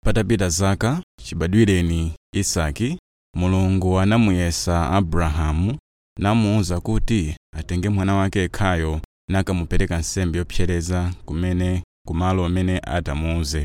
patapita zaka chibadwireni isaki mulungu anamuyesa abrahamu namuwuza kuti atenge mwana wake yekhayo nakamupereka nsembe yopsereza kumene kumalo amene atamuwuze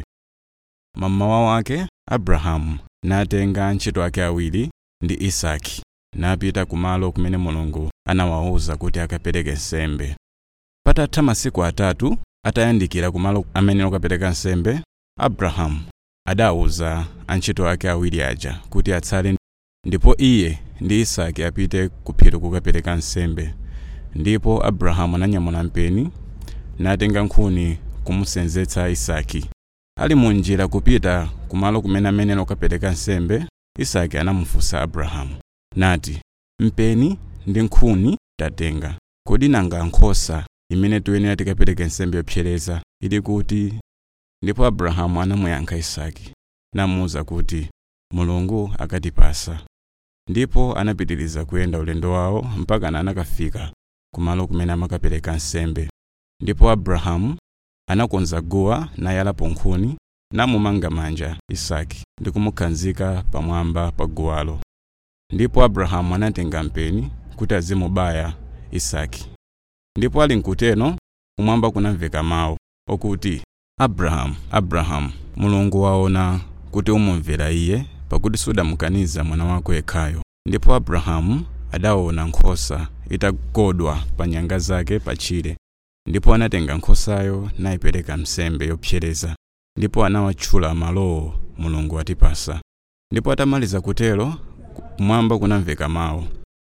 mammawa wake abrahamu natenga antchito ake awiri ndi isaki napita kumalo kumene mulungu anawawuza kuti akapereke nsembe patatha masiku atatu atayandikira kumalo amene okapereka nsembe abrahamu adawuza antchito ake awiri aja kuti atsale ndipo iye ndi isaki apite ku phiri kukapereka nsembe ndipo abrahamu ananyamula mpeni natenga nkhuni kumusenzetsa isaki ali munjira kupita kumalo kumene amene okapereka nsembe isaki anamufunsa abrahamu nati mpeni ndi nkhuni tatenga kodi nanga nkhosa imene tiyenera tikapereke nsembe yopsereza ili kuti ndipo abrahamu anamuyankha isaki namuwuza kuti mulungu akatipasa ndipo anapitiriza kuyenda ulendo wawo mpaka anakafika kumalo kumene amakapereka nsembe ndipo abrahamu anakonza guwa nayalapo nkhuni namumanga manja isaki ndi kumukhazika pamwamba pa guwalo ndipo abrahamu anatenga mpeni kuti azimubaya isaki ndipo ali nkuteno kumwamba kunamveka mawu okuti abrahamu abrahamu mulungu waona kuti umumvera iye pakuti sudamukaniza mwana wako yekhayo ndipo abrahamu adaona nkhosa itakodwa pa nyanga zake pachire ndipo anatenga nkhosayo nayipereka nsembe yopsereza ndipo anawatchula malowo mulungu atipasa ndipo atamaliza kutero kumwamba kunamveka mawu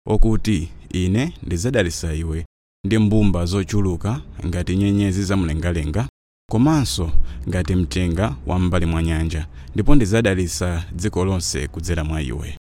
okuti ine ndidzadalitsa iwe ndi mbumba zochuluka ngati nyenyezi zamlengalenga komanso ngati mchenga wa m'mbali mwa nyanja ndipo ndidzadalitsa dziko lonse kudzera mwa iwe